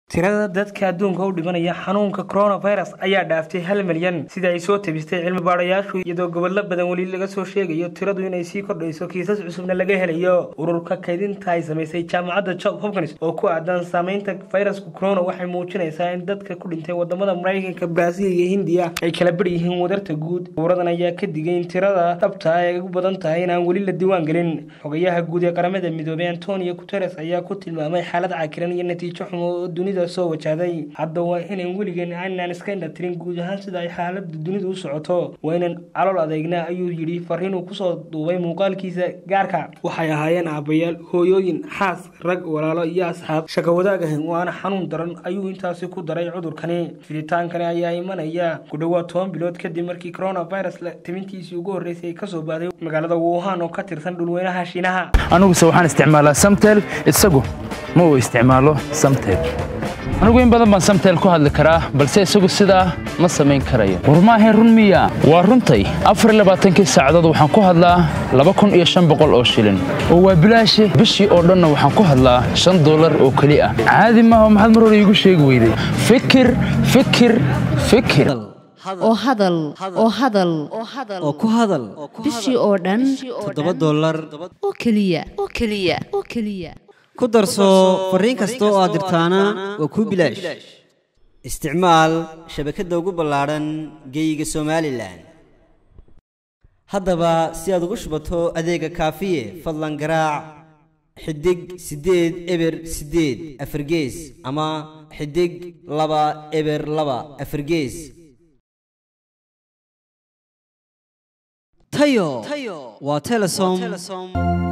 tirada dadka adduunka u dhimanaya xanuunka coronavirus ayaa dhaaftay hal milyan sida ay soo tabistay cilmi baadhayaashu iyadoo gobollo badan weli laga soo sheegayo tiradu inay sii kordhayso kiisas cusubna laga helayo ururka kaydinta ay samaysay jaamacadda job hopkins oo ku aadan saameynta fayraska corona waxay muujinaysaa in dadka ku dhintay wadamada maraykanka braasiil iyo hindiya ay kala bar yihiin wadarta guud dowradan ayaa ka digay in tirada dhabta ay ugu badan tahay inaan weli la diiwaan gelin xogayaha guud ee qaramada midoobay antonio guteres ayaa ku tilmaamay xaalad cakiran iyo natiijo xumo oo dunida soo wajahday hadda waa inaan weligeen aynaan iska indhatirin guud ahaan sida ay xaalada dunida u socoto waa inaan calool adeegnaa ayuu yidhi fariinuu kusoo duubay muuqaalkiisa gaarka waxay ahaayeen aabayaal hooyooyin xaas rag walaalo iyo asxaab shaka wadaag ahayn waana xanuun daran ayuu intaasi ku daray cudurkani fiditaankani ayaa imanaya ku dhowaad toban bilood kadib markii coronavirus timintiisii ugu horreysay ay kasoo baaday magaalada wuhan oo ka tirsan dhulweynaha shiinaha aniguse waxaan isticmaalaa samtel isagu ma uu isticmaalo samtel anigu in badan baan samtel ku hadli karaa balse isagu sidaa ma samayn karayo war maahayn run miya waa runtay afarlabaaatankii saacadood waxaan ku hadlaa laba kun iyo shan boqol oo shilin oo waa bilaashi bishii oo dhanna waxaan ku hadlaa shan dollar oo keli ah caadi maaha maxaad mar hore iigu sheegi weyday fikir fikir fikir oo hadal oo hadal oo ku hadal bishii oo dhan toddoba dollar oo keliya oo keliya oo keliya ku darso fariin kasta oo aad dirtaana waa kuu bilaash isticmaal shabakadda ugu ballaadhan geeyiga somalilan haddaba si aad ugu shubato adeega kaafiye fadlan garaac xidig siddeed eber siddeed afargees ama xidig laba eber laba afargees tayo waa telesom